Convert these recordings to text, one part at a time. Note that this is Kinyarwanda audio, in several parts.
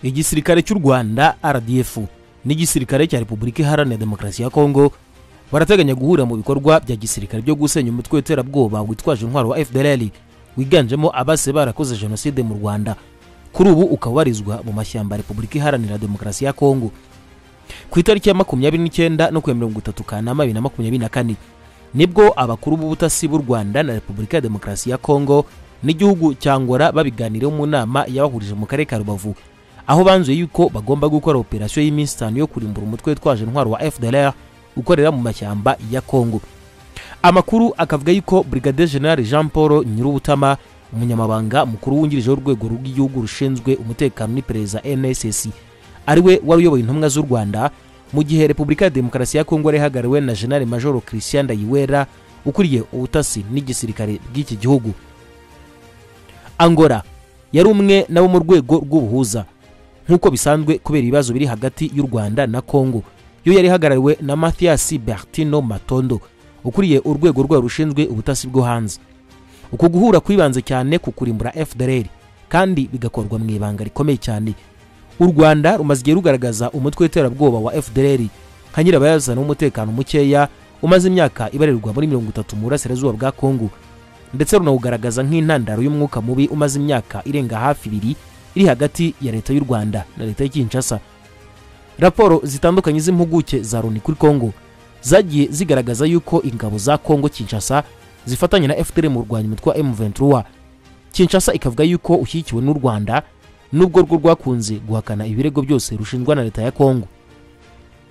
igisirikare cy'u rwanda rdf n'igisirikare cya repubulika iharanira demokarasi ya kongo barateganya guhura mu bikorwa bya gisirikare byo gusenya umutwe w'iterabwoba witwaje intwaro wa fdrl wiganjemo abase barakoze jenoside mu rwanda kuri ubu ukaba warizwa mu mashyamba ya repubulika iharanira demokarasi ya kongo ku itariki ya makumyabiri n'icyenda no ku ya mirongo itatu kanama bibiri na makumyabiri na kane nibwo abakuru b'ubutasi b'u rwanda na repubulika ya demokarasi ya kongo n'igihugu cya ngora babiganireho mu nama yabahurije mu karere ka rubavu aho banzuye yuko bagomba gukora operasiyo y'iminsi itanu yo kurimbura umutwe witwaje intwaro wa fdlr ukorera mu mashyamba ya kongo amakuru akavuga yuko brigade general jean paul nyirubutama umunyamabanga mukuru wungirije w'urwego rw'igihugu rushinzwe umutekano n'iperereza nss ari we wari uyoboye intumwa z'u rwanda mu gihe repubulika ya demokarasi ya kongo yari ihagarariwe na general major christian ndayiwera ukuriye ubutasi n'igisirikare bw'iki gihugu angora yari umwe n'abo mu rwego rw'ubuhuza nk'uko bisanzwe kubera ibibazo biri hagati y'u rwanda na kongo yo yari ihagarariwe na mathias bertino matondo ukuriye urwego rwayo rushinzwe ubutasi bwo hanze uku guhura kwibanze cyane ku kurimbura fdrl kandi bigakorwa mu ibanga rikomeye cyane u rwanda rumaze igihe rugaragaza umutwe w'iterabwoba wa fdrl nka nyirabayazana w'umutekano mukeya umaze imyaka ibarirwa muri mirongo itatu mu burasirazuba bwa kongo ndetse runawugaragaza nk'intandaro y'umwuka mubi umaze imyaka irenga hafi ibiri iri hagati ya leta y'u rwanda na leta ya kinshasa raporo zitandukanye z'impuguke za loni kuri kongo zagiye zigaragaza yuko ingabo za kongo kinshasa zifatanya na fdr mu rwanya umutwe wa m23 kinshasa ikavuga yuko ushyigikiwe n'u rwanda nubwo rwo rwakunze guhakana ibirego byose rushinjwa na leta ya kongo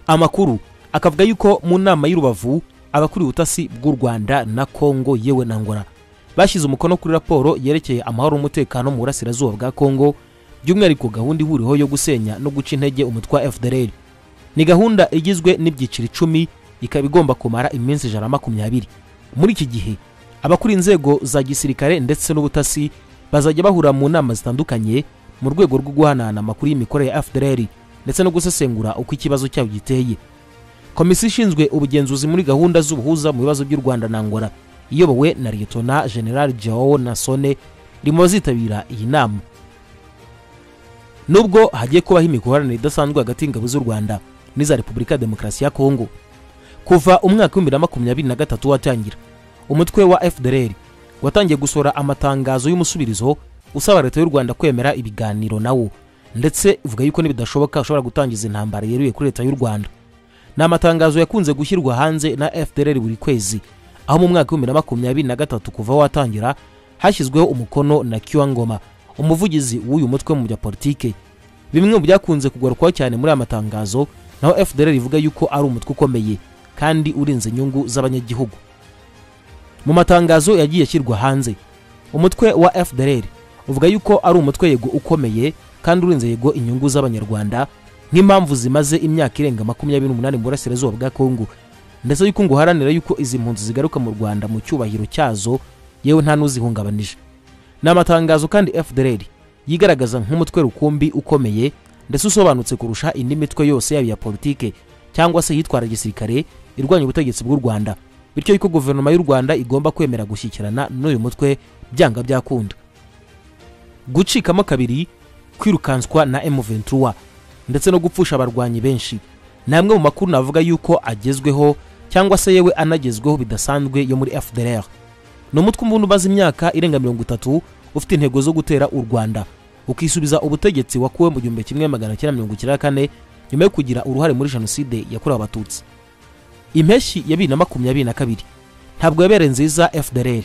amakuru akavuga yuko mu nama y'urubavu abakuriye ubutasi bw'u rwanda na kongo yewe na ngora bashyize umukono kuri raporo yerekeye amahoro n'umutekano mu burasirazuba bwa kongo by'umwihariko gahunda ihuriweho yo gusenya no guca intege umutwe wa fdr ni gahunda igizwe n'ibyiciro icumi ikaba igomba kumara iminsi ijana na makumyabiri muri iki gihe abakora inzego za gisirikare ndetse n'ubutasi bazajya bahura mu nama zitandukanye mu rwego rwo guhanahana amakuru y'imikorere ya fdr ndetse no gusesengura uko ikibazo cyabo giteye komisiyo ishinzwe ubugenzuzi muri gahunda z'ubuhuza mu bibazo by'u rwanda na ngora iyobowe na liyetona general jao nasone iri mu bazitabira iyi nama nubwo hagiye kubaho imikoranire idasanzwe hagati y'ingabo z'u rwanda n'iza repubulika ya demokarasi ya kongo kuva umwaka w'ibihumbi na makumyabiri na gatatu watangira umutwe wa fdr watangiye gusohora amatangazo y'umusubirizo usaba leta y'u rwanda kwemera ibiganiro nawo ndetse ivuga yuko nibidashoboka ushobora gutangiza intambara yeruye kuri leta y'u rwanda ni amatangazo yakunze gushyirwa hanze na fdr buri kwezi aho mu mwaka w'ibihumbi na makumyabiri na gatatu kuva watangira hashyizweho umukono na kiwangoma umuvugizi w'uyu mutwe mu bya politike bimwe mu byakunze kugarukwaho cyane muri aya matangazo naho fdr ivuga yuko ari umutwe ukomeye kandi urinze inyungu z'abanyagihugu mu matangazo yagiye ashyirwa hanze umutwe wa fdr uvuga yuko ari umutwe yego ukomeye kandi urinze yego inyungu z'abanyarwanda nk'impamvu zimaze imyaka irenga makumyabiri n'umunani mu burasirazuba bwa kongo ndetse yuko ngo uharanira yuko izi mpunzi zigaruka mu rwanda mu cyubahiro cyazo yewe nta n'uzihungabanije ni amatangazo kandi fdr yigaragaza nk'umutwe rukumbi ukomeye ndetse usobanutse kurusha indi mitwe yose yaba iya politike cyangwa se yitwara gisirikare irwanya ubutegetsi bw'u rwanda bityo yuko guverinoma y'u rwanda igomba kwemera gushyikirana n'uyu mutwe byanga byakunda gucikamo kabiri kwirukanswa na m23 ndetse no gupfusha abarwanyi benshi ni amwe mu makuru navuga yuko agezweho cyangwa se yewe anagezweho bidasanzwe yo muri fdr ni umutwe umuntu umaze imyaka irenga mirongo itatu ufite intego zo gutera u rwanda ukisubiza ubutegetsi wakuwe mu gihumbi kimwe magana cyenda mirongo icyenda na kane nyuma yo kugira uruhare muri jenoside yakorewe abatutsi impeshyi ya bibiri na makumyabiri na kabiri ntabwo yabereye nziza fdr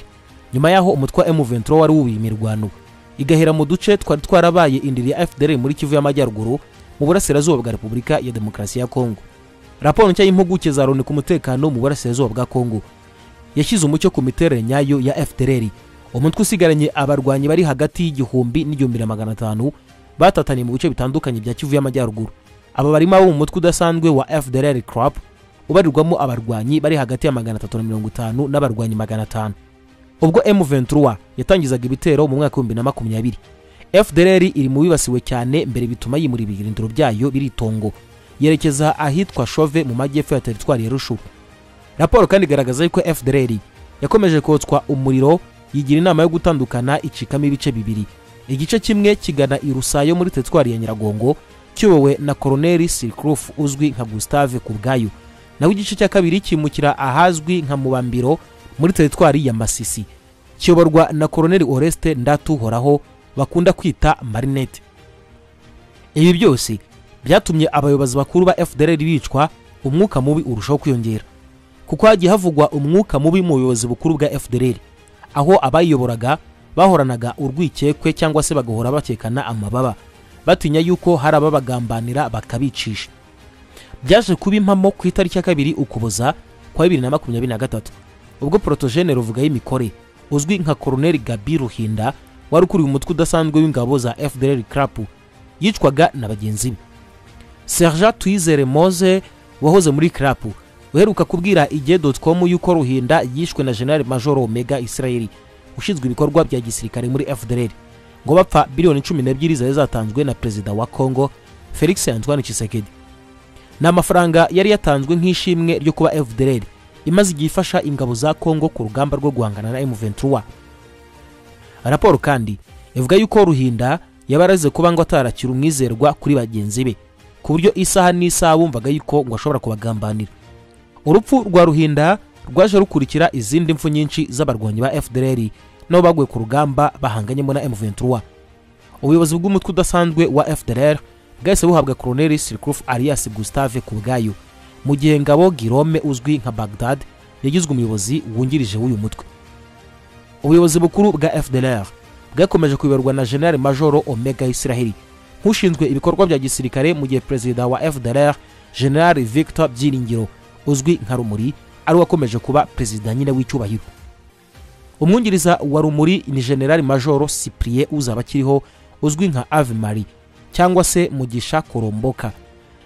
nyuma yaho umutwe wa m23 wari wubiye imirwano igahera mu duce twari twarabaye indiri ya fdr muri kivu y'amajyaruguru mu burasirazuba bwa repubulika ya demokarasi ya kongo raporo nshya y'impuguke za loni ku mutekano mu burasirazuba bwa kongo yashyize umucyo ku miterere nyayo ya fdr umutwe usigaranye abarwanyi bari hagati y'igihumbi n'igihumbi na magana atanu batataniye mu bice bitandukanye bya kivu y'amajyaruguru aba barimo abo mu mutwe udasanzwe wa fdr crop ubarirwamo abarwanyi bari hagati ya magana atatu na mirongo itanu n'abarwanyi magana atanu ubwo m23 yatangizaga ibitero mu mwaka w'ibihumbi na makumyabiri fdr iri mu bibasiwe cyane mbere bituma yimura ibirindiro byayo biritongo yerekeza ahitwa shove mu majyepfo ya teritwari ya rushu raporo kandi igaragaza yuko fdr yakomeje kotswa umuriro yigira inama yo gutandukana icikamo ibice bibiri igice kimwe kigana i rusayo muri teritwari ya nyiragongo kiyobowe na koroneri sirikrufu uzwi nka gustave kubwayo naho igice cya kabiri kimukira ahazwi nka mubambiro muri teritwari ya masisi kiyoborwa na koroneri oreste ndatuhoraho bakunda kwita marinette ibi byose byatumye abayobozi bakuru ba fdr bicwa umwuka mubi urushaho kwiyongera kuko hagiye havugwa umwuka mubi mu buyobozi bukuru bwa fdr aho abayiyoboraga bahoranaga urwikekwe cyangwa se bagahora bakekana amababa batinya yuko hari ababagambanira bakabicisha byaje kuba impamo ku itariki ya kabiri ukuboza kwa bibiri na makumyabiri na gatatu ubwo porotogene ruvuga y'imikore uzwi nka koroneri gabi ruhinda wari ukuriye umutwe udasanzwe w'ingabo za fdr crapu yicwaga na bagenzi be sergent tuyizere mose wahoze muri crapu uheruka kubwira igihe com yuko ruhinda yishwe na general major omega israel ushinzwe ibikorwa bya gisirikare muri fdr ngo bapfa biliyoni cumi n'ebyiri zari zatanzwe na perezida wa congo felix antoine chisekedi ni amafaranga yari yatanzwe nk'ishimwe ryo kuba fdr imaze igihe ifasha ingabo za congo ku rugamba rwo guhangana na m23 raporo kandi ivuga yuko ruhinda yaba arazize kuba ngo atarakira umwizerwa kuri bagenzi be ku buryo isaha n'isaha bumvaga yuko ngo ashobora kubagambanira urupfu rwa ruhinda rwaje rukurikira izindi mfu nyinshi z'abarwanyi ba fdr nabo baguye ku rugamba bahanganyemo na m23 ubuyobozi bw'umutwe udasanzwe wa fdr bwahise buhabwa koroneri sirikrufu arias gustave ku bwayo mu gihe ngabo girome uzwi nka bagdad yagizwe umuyobozi wungirije w'uyu mutwe ubuyobozi bukuru bwa fdr bwakomeje kuyoborwa na general majoro omega israheli nk'ushinzwe ibikorwa bya gisirikare mu gihe perezida wa fdr general victor byiringiro uzwi nka rumuri ari wakomeje kuba perezida nyine w'icyubahiro umwungiriza wa rumuri ni general majoro cyprien uzaba akiriho uzwi nka ave marie cyangwa se mugisha koromboka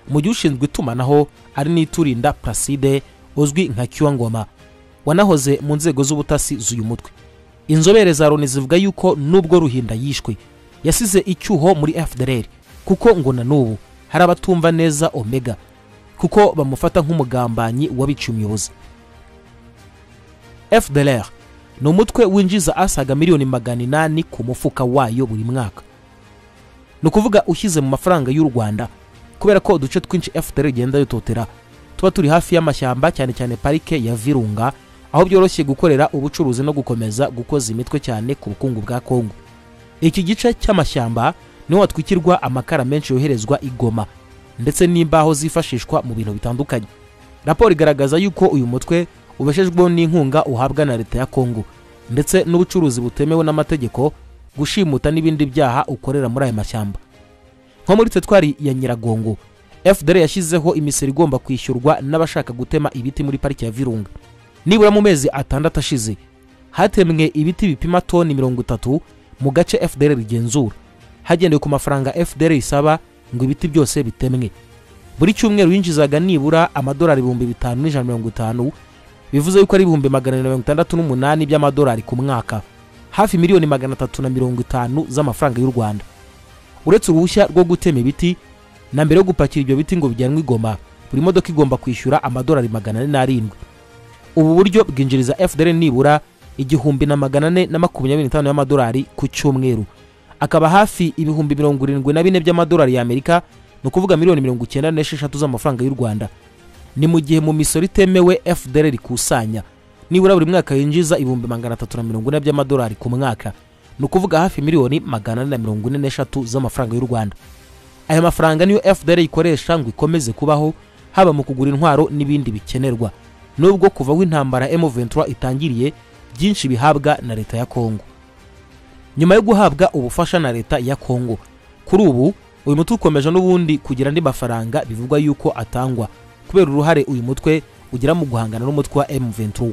mu gihe ushinzwe itumanaho ari n'iturinda placide uzwi nka kiwangoma wanahoze mu nzego z'ubutasi z'uyu mutwe inzobere za loni zivuga yuko nubwo ruhinda yishwe yasize icyuho muri fdr kuko ngo na n'ubu hari abatumva neza omega kuko bamufata nk'umugambanyi wabiciye umuyobozi fdr ni umutwe winjiza asaga miliyoni magana inani ku mufuka wayo buri mwaka ni ukuvuga ushyize mu mafaranga y'u rwanda kubera ko uduce twinshi fdr igenda yutotera tuba turi hafi y'amashyamba cyane cyane parike ya virunga aho byoroshye gukorera ubucuruzi no gukomeza gukoza imitwe cyane ku bukungu bwa kongo iki gice cy'amashyamba niho hatwikirwa amakara menshi yoherezwa i goma ndetse n'imbaho zifashishwa mu bintu bitandukanye raporo igaragaza yuko uyu mutwe ubeshejweho n'inkunga uhabwa na leta ya kongo ndetse n'ubucuruzi butemewe n'amategeko gushimuta n'ibindi byaha ukorera muri aya mashyamba nko muri tetwari ya nyiragongo fdr yashyizeho imisoro igomba kwishyurwa n'abashaka gutema ibiti muri pariki ya virunga nibura mu mezi atandatu ashize hatemwe ibiti bipima toni mirongo itatu mu gace fdr rigenzura hagendewe ku mafaranga fdr isaba ngo ibiti byose bitemwe buri cyumweru yinjizaga nibura amadolari ibihumbi bitanu n'ijana mirongo itanu bivuze yuko ari ibihumbi magana mirongo itandatu n'umunani by'amadolari ku mwaka hafi miliyoni magana atatu na mirongo itanu z'amafaranga y'u rwanda uretse uruhushya rwo gutema ibiti na mbere yo gupakira ibyo biti ngo bijyanwe igoma buri modoka igomba kwishyura amadolari magana ane n'arindwi ubu buryo bwinjiriza fdr nibura igihumbi na magana ane na makumyabiri n'itanu y'amadolari ku cyumweru akaba hafi ibihumbi mirongo irindwi na bine by'amadolari y'amerika ni ukuvuga miliyoni mirongo icyenda n'esheshatu z'amafaranga y'u rwanda ni mu gihe mu misoro itemewe fdr ikusanya nibura buri mwaka yinjiza ibihumbi magana atatu na mirongo ine by'amadolari ku mwaka ni ukuvuga hafi miliyoni magana ane na mirongo ine n'eshatu z'amafaranga y'u rwanda aya mafaranga niyo fdr ikoresha ngo ikomeze kubaho haba mu kugura intwaro n'ibindi bikenerwa nubwo kuva aho intambara m23 itangiriye byinshi bihabwa na leta ya kongo nyuma yo guhabwa ubufasha na leta ya kongo kuri ubu uyu mutwe ukomeje n'ubundi kugira andi mafaranga bivugwa yuko atangwa kubera uruhare uyu mutwe ugira mu guhangana n'umutwe wa m23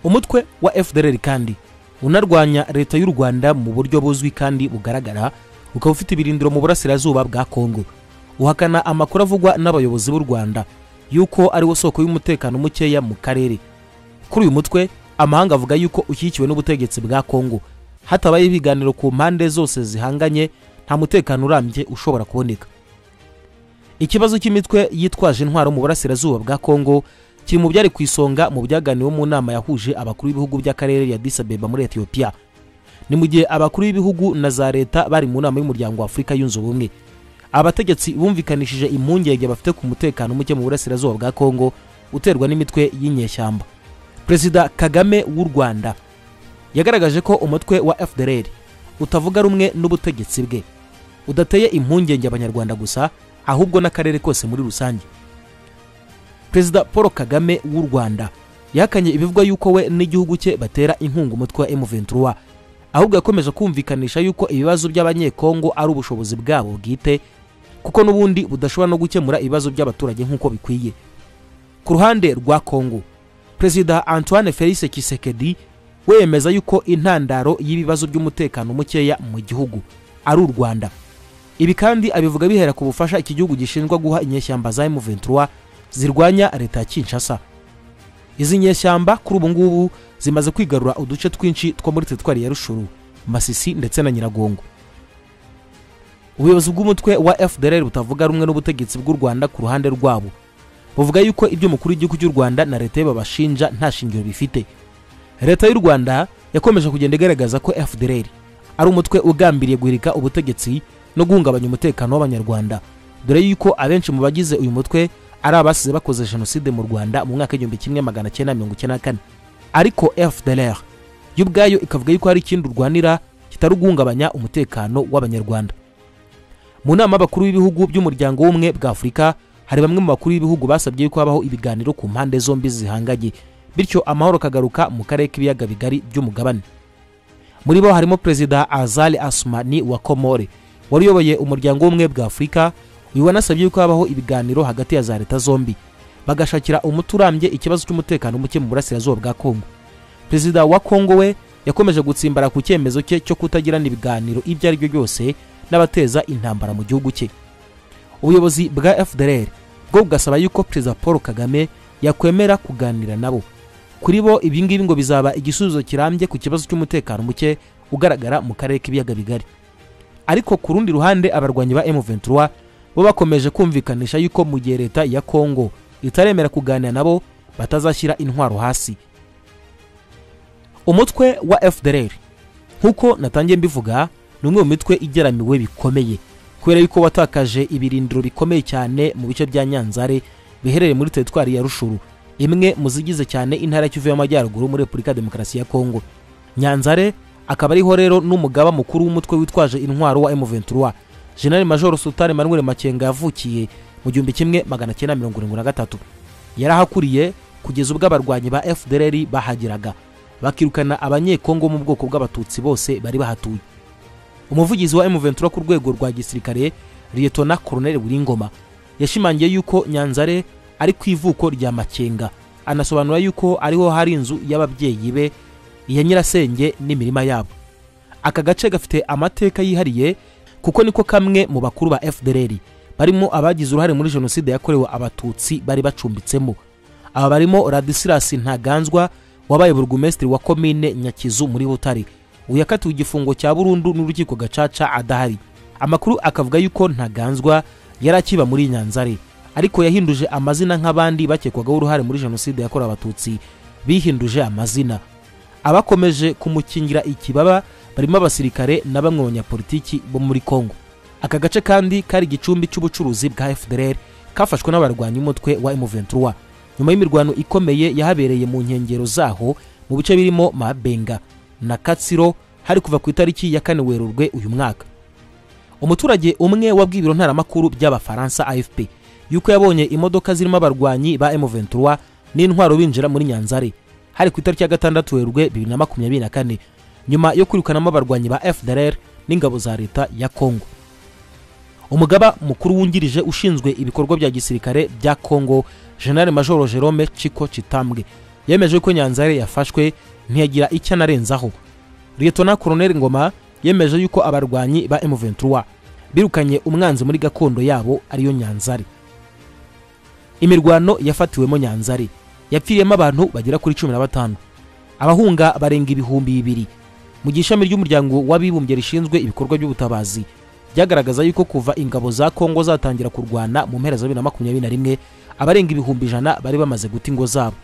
umutwe wa fdr kandi unarwanya leta y'u rwanda mu buryo buzwi kandi bugaragara ukaba ufite ibirindiro mu burasirazuba bwa kongo uhakana amakuru avugwa n'abayobozi b'u rwanda yuko ari wo soko y'umutekano mukeya mu karere kuri uyu mutwe amahanga avuga yuko ushyigikiwe n'ubutegetsi bwa kongo hatabaye ibiganiro ku mpande zose zihanganye nta mutekano urambye ushobora kuboneka ikibazo cy'imitwe yitwaje intwaro mu burasirazuba bwa kongo kiri mu byari ku isonga mu byaganiwe mu nama yahuje abakuru b'ibihugu by'akarere ya disabeba muri etiyopiya ni mu gihe abakuru b'ibihugu na za leta bari mu nama y'umuryango wa afurika yunze ubumwe abategetsi bumvikanishije impungenge bafite ku mutekano muke mu burasirazuba bwa kongo uterwa n'imitwe y'inyeshyamba perezida kagame w'u rwanda yagaragaje ko umutwe wa fdr utavuga rumwe n'ubutegetsi bwe udateye impungenge abanyarwanda gusa ahubwo n'akarere kose muri rusange perezida paul kagame w'u rwanda yahakanye ibivugwa yuko we n'igihugu cye batera inkunga umutwe wa m23 ahubwo yakomeje kumvikanisha yuko ibibazo by'abanyekongo ari ubushobozi bwabo bwite kuko n'ubundi budashobora no gukemura ibibazo by'abaturage nk'uko bikwiye ku ruhande rwa kongo perezida antoine felise kisekedi we yemeza yuko intandaro y'ibibazo by'umutekano mukeya mu gihugu ari u rwanda ibi kandi abivuga bihera ku bufasha iki gihugu gishinjwa guha inyeshyamba za m23 zirwanya leta ya kinshasa izi nyeshyamba kuri ubu ngubu zimaze kwigarura uduce twinshi two muri teritwari ya rushuru masisi ndetse na nyiragongo ubuyobozi bw'umutwe wa fdr butavuga rumwe n'ubutegetsi bw'u rwanda ku ruhande rwabo buvuga yuko ibyo umukuru w'igihugu cy'u rwanda na leta ye babashinja nta shingiro bifite leta y'u rwanda yakomeje kugenda igaragaza ko fdr ari umutwe ugambiriye guhirika ubutegetsi no guhungabanya umutekano w'abanyarwanda dore yuko abenshi mu bagize uyu mutwe ari abasize bakoze jenoside mu rwanda mu mwaka w'igihumbi kimwe magana cyenda mirongo icyenda na kane ariko fdr yo ubwayo ikavuga yuko hari ikindi urwanira kitari uguhungabanya umutekano w'abanyarwanda mu nama y'abakuru b'ibihugu by'umuryango w'ubumwe bwa afurika hari bamwe mu bakuru b'ibihugu basabye yuko habaho ibiganiro ku mpande zombi zihanganye bityo amahoro akagaruka mu karere k'ibiyaga bigari by'umugabane muri bo harimo perezida azali asumani wa komore wari uyoboye umuryango w'ubumwe bwa afurika uyu wanasabye yuko habaho ibiganiro hagati ya za leta zombi bagashakira umuti urambye ikibazo cy'umutekano muke mu burasirazuba bwa kongo perezida wa kongo we yakomeje gutsimbara ku cyemezo cye cyo kutagirana ibiganiro ibyo ari byo byose n'abateza intambara mu gihugu cye ubuyobozi bwa fdr bwo bugasaba yuko perezida paul kagame yakwemera kuganira nabo kuri bo ibi ngibi ngo bizaba igisubizo kirambye ku kibazo cy'umutekano muke ugaragara mu karere k'ibiyaga bigari ariko ku rundi ruhande abarwanyi ba m23 bo bakomeje kumvikanisha yuko mu gihe leta ya kongo itaremera kuganira nabo batazashyira intwaro hasi umutwe wa fdr nk'uko natangiye mbivuga ni umwe mu mitwe igeramiwe bikomeye kubera yuko watakaje ibirindiro bikomeye cyane mu bice bya nyanzare biherereye muri teritwari ya rushuru imwe mu zigize cyane intara ya kivu y'amajyaruguru muri repubulika ya demokarasi ya kongo nyanzare akaba ariho rero n'umugaba mukuru w'umutwe witwaje intwaro wa m23 jenerali majoro sultani manuel makenga yavukiye mu gihumbi kimwe magana cyenda mirongo irindwi na gatatu yarahakuriye kugeza ubwo abarwanyi ba fdr bahageraga bakirukana abanyekongo mu bwoko bw'abatutsi bose bari bahatuye umuvugizi wa m23 ku rwego rwa gisirikare liyetona koroneli buringoma yashimangiye yuko nyanzare ari ku ivuko rya makenga anasobanura yuko ariho hari inzu y'ababyeyi be iya nyirasenge n'imirima yabo aka gace gafite amateka yihariye kuko niko kamwe mu bakuru ba fdr barimo abagize uruhare muri jenoside yakorewe abatutsi bari bacumbitsemo aba barimo radisilas ntaganzwa wabaye burugumesitiri wa komine nyakizu muri butare uyu yakatiwe igifungo cya burundu n'urukiko gacaca adahari amakuru akavuga yuko ntaganzwa yari akiba muri nyanzare ariko yahinduje amazina nk'abandi bakekwagaho uruhare muri jenoside yakorewe abatutsi bihinduje amazina abakomeje kumukingira ikibaba barimo abasirikare na bamwe banyapolitiki bo muri kongo aka gace kandi kari igicumbi cy'ubucuruzi bwa fdr kafashwe n'abarwanyi umutwe wa m23 nyuma y'imirwano ikomeye yahabereye mu nkengero zaho mu bice birimo mabenga na katsiro hari kuva ku itariki ya kane werurwe uyu mwaka umuturage umwe wabwiye ibiro ntaramakuru by'abafaransa afp yuko yabonye imodoka zirimo abarwanyi ba m23 n'intwaro binjira muri nyanzare hari ku itariki ya gatandatu werurwe 2024 nyuma yo kwirukanamo abarwanyi ba fdr n'ingabo za leta ya kongo umugaba mukuru wungirije ushinzwe ibikorwa bya gisirikare bya kongo general major jerome chiko chitambwe yemeje ko nyanzare yafashwe ntiyagira icyo anarenzaho liyetona koroneli ngoma yemeje yuko abarwanyi ba m23 birukanye umwanzi muri gakondo yabo ariyo nyanzare imirwano yafatiwemo nyanzare yapfiriyemo abantu bagera kuri cumi na batanu abahunga barenga ibihumbi bibiri mu gihe ishami ry'umuryango w'abibumbye rishinzwe ibikorwa by'ubutabazi byagaragaza yuko kuva ingabo za kongo zatangira kurwana mu mpera za bibiri na makumyabiri na rimwe abarenga ibihumbi ijana bari bamaze guta ingo zabo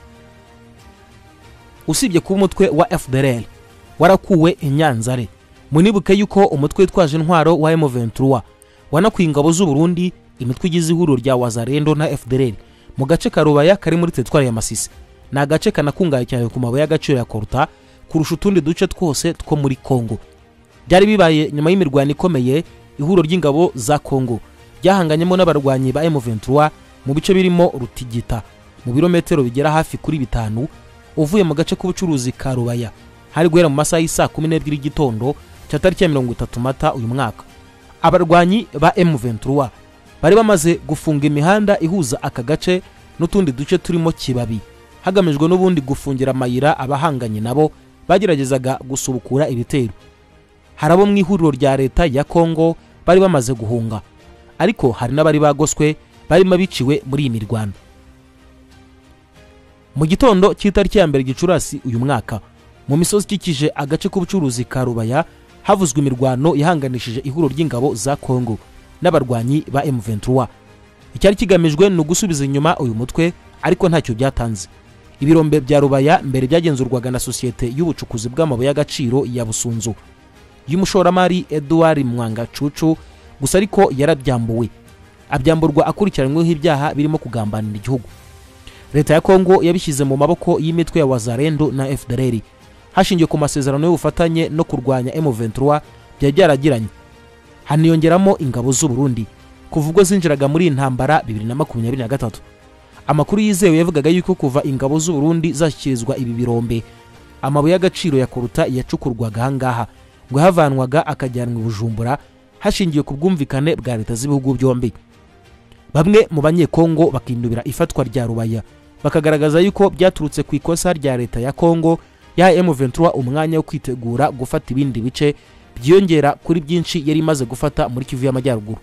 usibye kuba umutwe wa fdr warakuwe i nyanzare munibuke yuko umutwe witwaje intwaro wa M23 wanakuye ingabo z'u Burundi imitwe igize ihuriro rya Wazarendo na FDLR mu gace ka Rubaya kari muri teritwari ya Masisi ni agace kanakungahaye cyane ku mabuye y'agaciro ya koruta kurusha utundi duce twose two muri Kongo byari bibaye nyuma y'imirwano ikomeye ihuriro ry'ingabo za Kongo ryahanganyemo n'abarwanyi ba M23 mu bice birimo Rutigita mu birometero bigera hafi kuri bitanu uvuye mu gace k'ubucuruzi ka Rubaya hari guhera mu masaha y'isaa kumi n'ebyiri y'igitondo cya tariki ya mirongo itatu mata uyu mwaka abarwanyi ba M23 bari bamaze gufunga imihanda ihuza aka gace n'utundi duce turimo kibabi hagamijwe n'ubundi gufungira amayira abahanganye nabo bageragezaga gusubukura ibitero hari abo mu ihuriro rya leta ya kongo bari bamaze guhunga ariko hari n'abari bagoswe barimo biciwe muri iyi mirwano mu gitondo cy'itariki ya mbere gicurasi uyu mwaka mu misozi ikikije agace k'ubucuruzi ka rubaya havuzwe imirwano yahanganishije ihuriro ry'ingabo za kongo n'abarwanyi ba M23 icyari kigamijwe ni ugusubiza inyuma uyu mutwe ariko ntacyo byatanze ibirombe bya rubaya mbere byagenzurwaga na sosiyete y'ubucukuzi bw'amabuye y'agaciro ya busunzu y'umushoramari eduard mwanga cucu gusa ariko yarabyambuwe abyamburwa akurikiranyweho ibyaha birimo kugambanira igihugu leta ya kongo yabishyize mu maboko y'imitwe ya wazarendo na fdrr hashingiwe ku masezerano y'ubufatanye no kurwanya m23 byari byaragiranye haniyongeramo ingabo z'u Burundi kuva ubwo zinjiraga muri iyi ntambara 2023 amakuru yizewe yavugaga yuko kuva ingabo z'u Burundi zashyikirizwa ibi birombe amabuye y'agaciro ya koruta yacukurwaga ahangaha ngo havanwaga akajyanwa i Bujumbura hashingiwe ku bwumvikane bwa leta z'ibihugu byombi bamwe mu banyekongo bakinubira ifatwa rya rubaya bakagaragaza yuko byaturutse ku ikosa rya leta ya kongo yahaye M23 umwanya wo kwitegura gufata ibindi bice byiyongera kuri byinshi yari imaze gufata muri kivu y'amajyaruguru